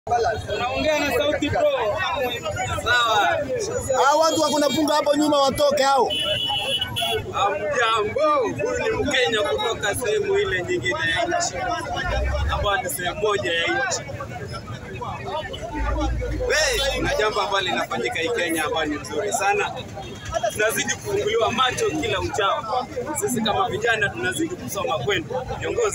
Unaongea na sauti pro. Sawa. Hao watu wako na punga hapo nyuma watoke hao. Hamjambo, huyu ni Mkenya kutoka sehemu ile nyingine ya nchi, ambayo ni sehemu moja ya nchi. We, kuna jambo ambalo linafanyika hii Kenya ambayo ni nzuri sana. Tunazidi kufunguliwa macho kila uchao. Sisi kama vijana tunazidi kusoma kwenu viongozi.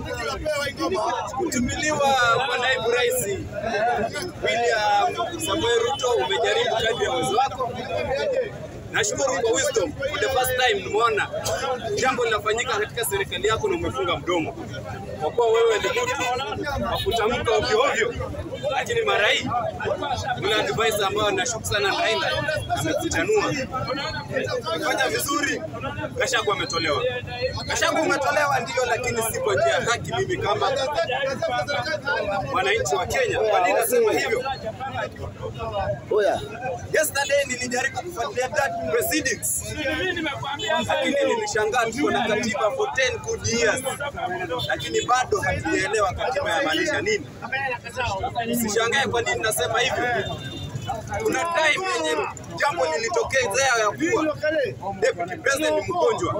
Kutumiliwa kwa naibu rais William Samoei Ruto, umejaribu kadri ya uwezo wako Nashukuru kwa wisdom. For the first time nimeona jambo linafanyika katika serikali yako na umefunga mdomo, kwa kuwa wewe ni mtu wa kutamka ovyo ovyo, lakini mara hii ule advice ambao nashuku sana Raila amekuchanua, umefanya vizuri. Gashagu ametolewa, Gashagu umetolewa ndio, lakini si kwa njia ya haki. Mimi kama mwananchi wa Kenya, kwa nini nasema hivyo? Oya. Yesterday nilijaribu kufuatilia that proceedings, lakini nilishangaa tuko na katiba for 10 good years, lakini bado hatujaelewa katiba yamaanisha nini. Usishangae kwa nini nasema hivyo. Kuna time yenye jambo lilitokezea ya kuwa deputy president ni mgonjwa.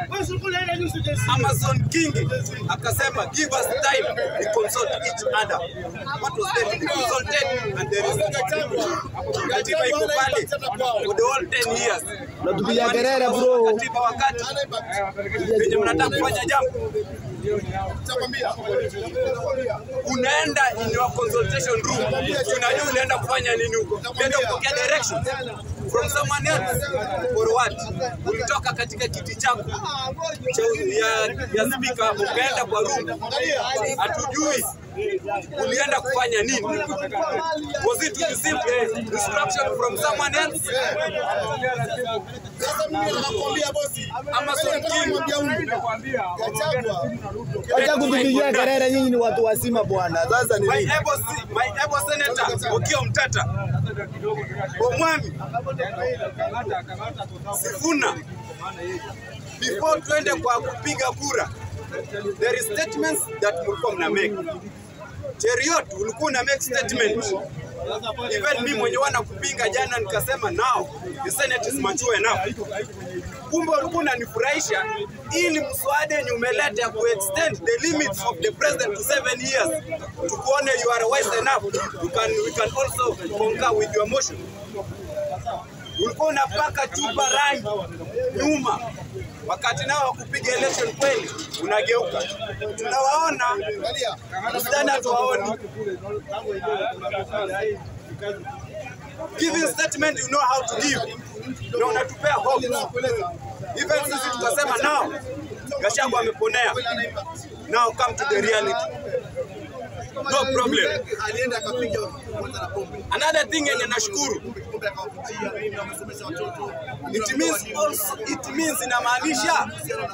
Amazon King akasema give us time we consult each other. What was there to be consulted and there is katiba iko pale for the whole 10 years. Natupigia kelele bro. Katiba wakati wenye mnataka kufanya jambo unaenda in your consultation room, unajua unaenda kufanya nini huko, unaenda kupokea directions from someone else for what? Ulitoka katika kiti chako cha ya, ya speaker hapo ukaenda kwa room, hatujui ulienda kufanya nini? Was it to receive a instruction from someone else? Amazon King Acha kutupigia kelele, nyinyi ni watu wazima bwana. Sasa ni My nini? able, my able senator Okiya Mtata Omwami Sifuna, before tuende kwa kupiga kura, there is statements that mlikuwa mna make. Cheriot ulikuwa una make statement. Even mimi mwenye wana kupinga jana nikasema now the senate is mature enough. Kumbe ulikuwa unanifurahisha ili mswada yenye umeleta ya kuextend the limits of the president to seven years, tukuone you are wise enough you can, we can also concur with your motion. Ulikuwa unapaka chupa rangi nyuma wakati nao wa kupiga election kweli unageuka. Tunawaona msidhani hatuwaoni. Giving statement you know how to give na unatupea hope. Even sisi tukasema now Gachagua ameponea. Now come to the reality. No problem. Another thing yenye nashukuru it means also, it means inamaanisha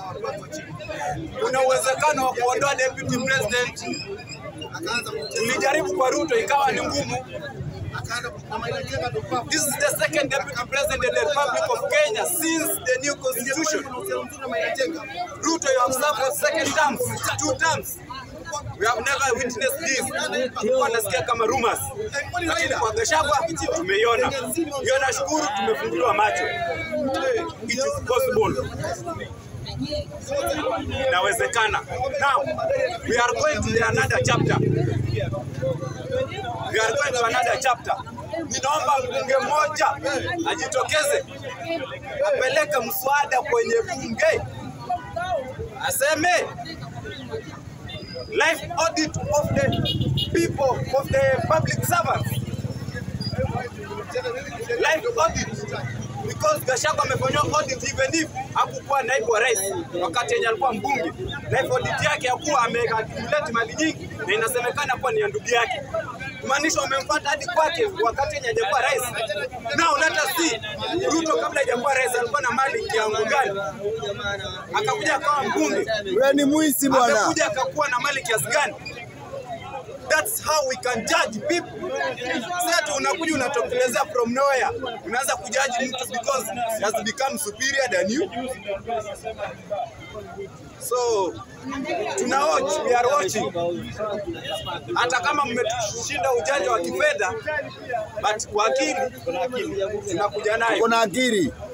kuna uwezekano wa kuondoa deputy president. Tulijaribu kwa Ruto ikawa ni ngumu. This is the second deputy president in the Republic of Kenya since the new constitution. Ruto, you have served for second term, two terms. We have never witnessed this. Tulikuwa nasikia kama rumors. Lakini kwa Gachagua tumeiona. Hiyo nashukuru tumefunguliwa macho. It is possible. Inawezekana. Now, we are going to the another chapter. We are going to another chapter. Ninaomba mbunge mmoja ajitokeze apeleke mswada kwenye bunge aseme life audit of the people of the public servants life audit because Gachagua amefanyiwa audit even if hakukuwa naibu wa rais wakati yenye alikuwa mbunge. Life audit yake ya kuwa ameaccumulate mali nyingi na inasemekana kuwa ni ya ndugu yake, kumaanisha wamemfuata hadi kwake wakati yenye hajakuwa rais. Now let us see Ruto kabla hajakuwa rais alikuwa na mali kiwango gani? Akakuja akawa mbunge, Wewe ni mwizi bwana. akakuja akakuwa na mali kiasi gani? That's how we can judge people. Sasa tu unakuja unatokelezea from nowhere, unaanza kujudge mtu because he has become superior than you. So tuna watch, we are watching. Hata kama mmetushinda ujanja wa kifedha, but kwa akili tunakuja nayo. Kuna akili.